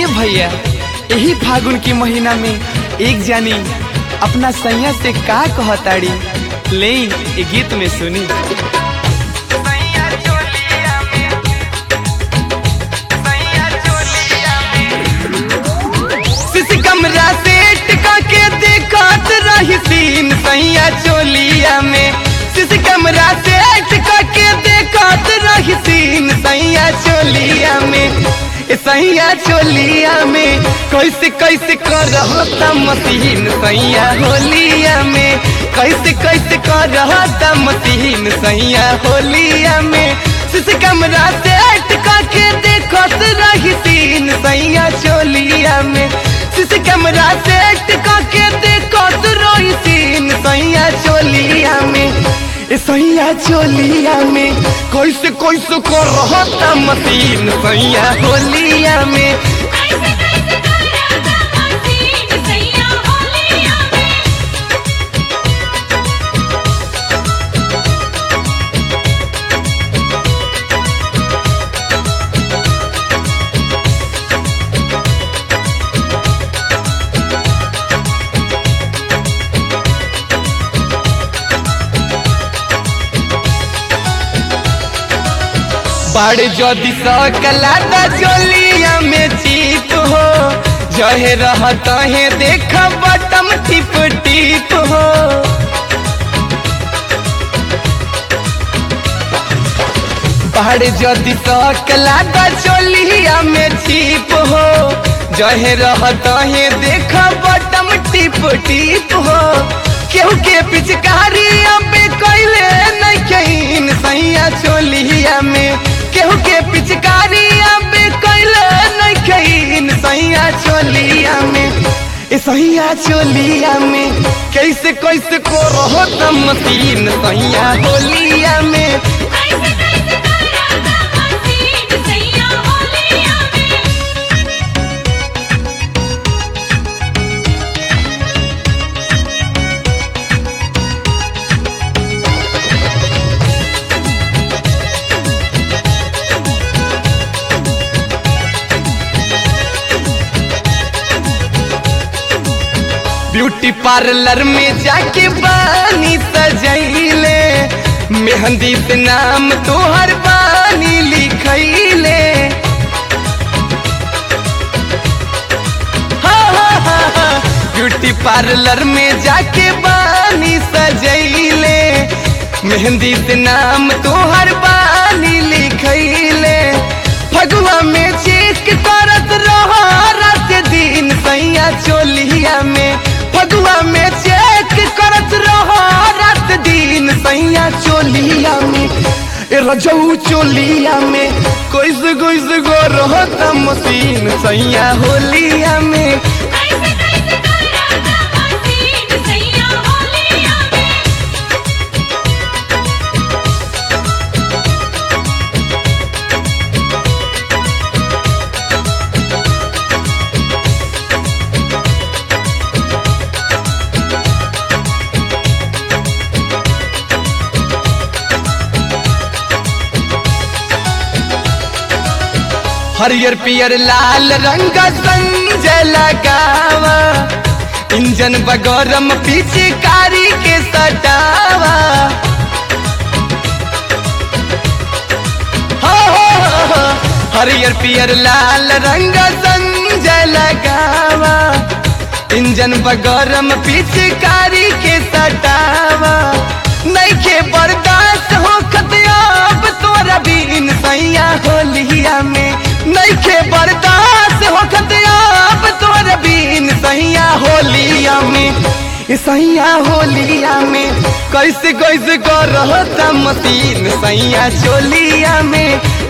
भैया यही फागुन के महीना में एक जानी अपना सैया से का कहताड़ी ले ये गीत में सुनी सिसी कमरा सेट के देखत रही सीन सैया चोलिया में सिसी कमरा सेट के देखत रही सीन सैया चोलिया में ए सैया चोलिया में कैसे कैसे कर रहता मशीन सैया होलिया में कैसे कैसे कर रहता मशीन सैया होलिया में सिसी कमरा सेट के देखत रही सीन सैया चोलिया में सिसी कमरा सेट के देखत रही सीन सैया चोलिया में ए सैया चोलिया में कैसे कैसे कर रहता मशीन सैया होलिया में कैसे कैसे कर रहता मसीन सैया होलिया में बड़ जदि सकला त चोलिया में चीत हो जहे रहत है देख बटम टिप टिप हो बड़ जदि सकला त चोलिया में चीप हो जहे रहत है देख बटम टिप टिप हो केहू के पिचकारी अबे कैले नहीं कहीं सैया चोलिया में केहू के पिचकारी अबे कैले नहीं कहीं सैया चोलिया में ए सैया चोलिया में कैसे कैसे को रहो मशीन सैया होलिया में कैसे कैसे कर रहता मसीन सैया होलिया में ब्यूटी पार्लर में जाके बानी सजैले मेहंदी से नाम तोहर बानी लिखैले हाँ, हाँ, हाँ, हाँ। ब्यूटी पार्लर में जाके बानी सजैले मेहंदी से नाम तोहर बानी लिखैले फगुआ में चेक करत रहा रात दिन सैया चोलिया में फगुआ में चेक करत रहा रात दिन सैया चोलिया में ए रजऊ चोलिया में कैसे कैसे गो रहता मशीन सैया होलिया में कैसे कैसे कर रहता मसीन सैया होलिया में हरियर पियर लाल रंग संज लगावा इंजन बगरम पीछे कारी के सटावा हो, हो, हो, हो। हरियर पियर लाल रंग संज लगावा इंजन बगरम पीछे कारी के सटावा नइखे बर्दाश्त हो अब तोरा बीन सैया होलिया में नइखे बर्दाश्त हो अब तोरा बीन सैया होलिया में ए सैया होलिया में कैसे कैसे कर रहता मशीन सैया चोलिया में